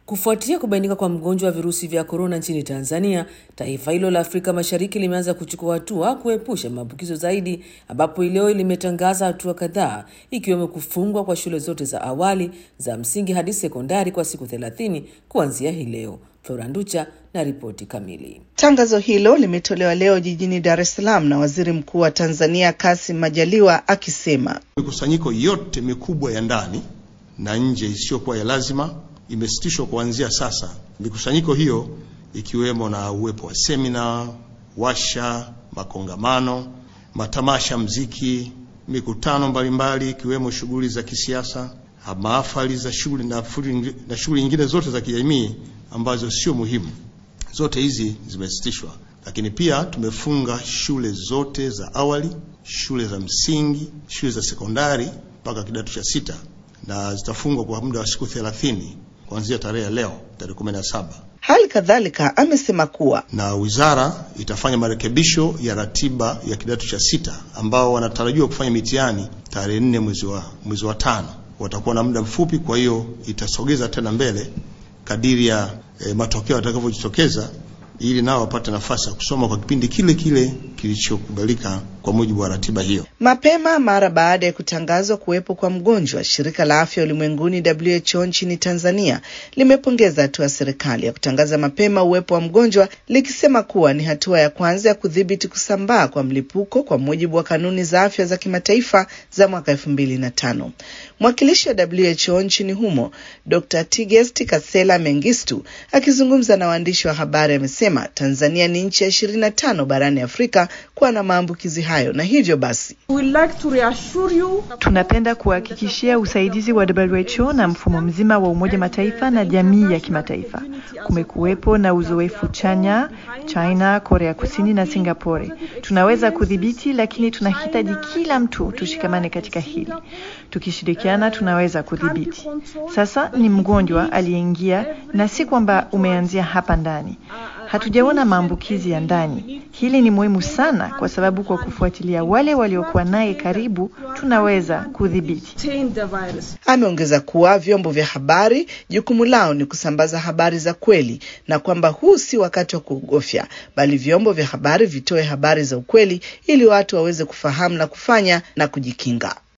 Kufuatia kubainika kwa mgonjwa wa virusi vya korona nchini Tanzania, taifa hilo la Afrika Mashariki limeanza kuchukua hatua kuepusha maambukizo zaidi, ambapo leo limetangaza hatua kadhaa ikiwemo kufungwa kwa shule zote za awali za msingi hadi sekondari kwa siku thelathini kuanzia hii leo. Flora Nducha na ripoti kamili. Tangazo hilo limetolewa leo jijini Dar es Salaam na Waziri Mkuu wa Tanzania Kassim Majaliwa akisema mikusanyiko yote mikubwa ya ndani na nje isiyokuwa ya lazima imesitishwa kuanzia sasa. Mikusanyiko hiyo ikiwemo na uwepo wa semina, washa, makongamano, matamasha, mziki, mikutano mbalimbali ikiwemo shughuli za kisiasa, mahafali za shughuli na shughuli nyingine zote za kijamii ambazo sio muhimu. Zote hizi zimesitishwa, lakini pia tumefunga shule zote za awali, shule za msingi, shule za sekondari mpaka kidato cha sita na zitafungwa kwa muda wa siku thelathini kuanzia tarehe ya leo tarehe 17. Hali kadhalika amesema kuwa na wizara itafanya marekebisho ya ratiba ya kidato cha sita ambao wanatarajiwa kufanya mitihani tarehe nne mwezi wa mwezi wa tano. Watakuwa na muda mfupi, kwa hiyo itasogeza tena mbele kadiri ya e, matokeo yatakavyojitokeza ili nao wapate nafasi ya kusoma kwa kipindi kile kile kilichokubalika kwa mujibu wa ratiba hiyo. Mapema mara baada ya kutangazwa kuwepo kwa mgonjwa, shirika la afya ulimwenguni WHO nchini Tanzania limepongeza hatua ya serikali ya kutangaza mapema uwepo wa mgonjwa, likisema kuwa ni hatua ya kwanza ya kudhibiti kusambaa kwa mlipuko kwa mujibu wa kanuni za afya za kimataifa za mwaka elfu mbili na tano. Mwakilishi wa WHO nchini humo Dr. Tigest Kasela Mengistu akizungumza na waandishi wa habari amesema Tanzania ni nchi ya ishirini na tano barani Afrika kuwa na maambukizi hayo na hivyo basi tunapenda kuhakikishia usaidizi wa WHO na mfumo mzima wa Umoja Mataifa na jamii ya kimataifa. Kumekuwepo na uzoefu chanya China, Korea Kusini na Singapore. Tunaweza kudhibiti, lakini tunahitaji kila mtu tushikamane katika hili. Tukishirikiana tunaweza kudhibiti. Sasa ni mgonjwa aliyeingia, na si kwamba umeanzia hapa ndani. Hatujaona maambukizi ya ndani. Hili ni muhimu sana, kwa sababu kwa kufuatilia wale waliokuwa naye karibu tunaweza kudhibiti. Ameongeza kuwa vyombo vya habari jukumu lao ni kusambaza habari za kweli na kwamba huu si wakati wa kuogofya, bali vyombo vya habari vitoe habari za ukweli ili watu waweze kufahamu na kufanya na kujikinga.